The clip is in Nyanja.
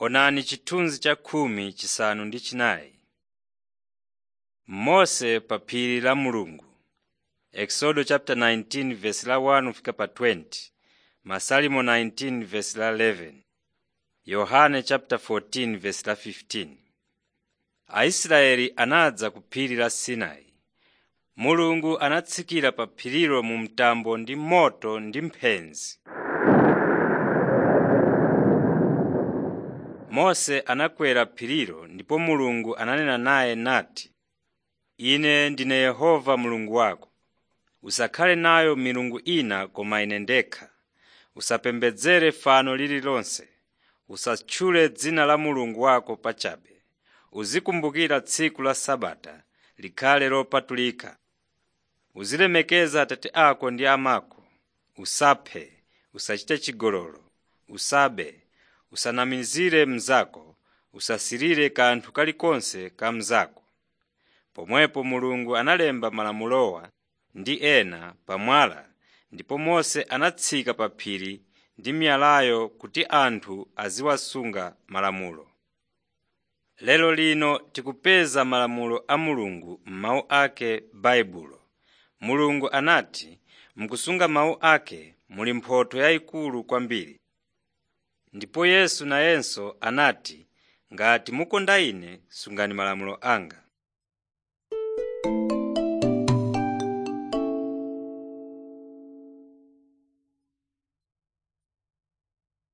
Onani chithunzi cha khumi chisanu ndi chinayi. Mose pa phiri la Mulungu Exodo chapter 19 verse la 1 kufika pa 20 Masalimo 19 verse la 11 Yohane chapter 14 verse la 15 Aisraeli anadza ku phiri la Sinai. Mulungu anatsikira pa phirilo mu mtambo ndi moto ndi mphenzi. Mose anakwera phirilo ndipo Mulungu ananena naye nati, Ine ndine Yehova Mulungu wako. Usakhale nayo milungu ina koma Ine ndekha. Usapembedzere fano lililonse. Usatchule dzina la Mulungu wako pachabe. Uzikumbukira tsiku la Sabata likhale lopatulika. Uzilemekeza abambo ako ndi amako. Usaphe, usachite chigololo, usabe, usanamizire mnzako, usasirire kanthu kalikonse ka mnzako. Pomwepo Mulungu analemba malamulowa ndi ena pa mwala ndipo Mose anatsika pa phiri ndi miyalayo kuti anthu aziwasunga malamulo. Lero lino tikupeza malamulo a Mulungu m'mawu ake m'Baibulo. Mulungu anati mukusunga mawu ake muli mphotho yayikulu kwambiri. Ndipo Yesu nayenso anati ngati mukonda Ine sungani malamulo anga.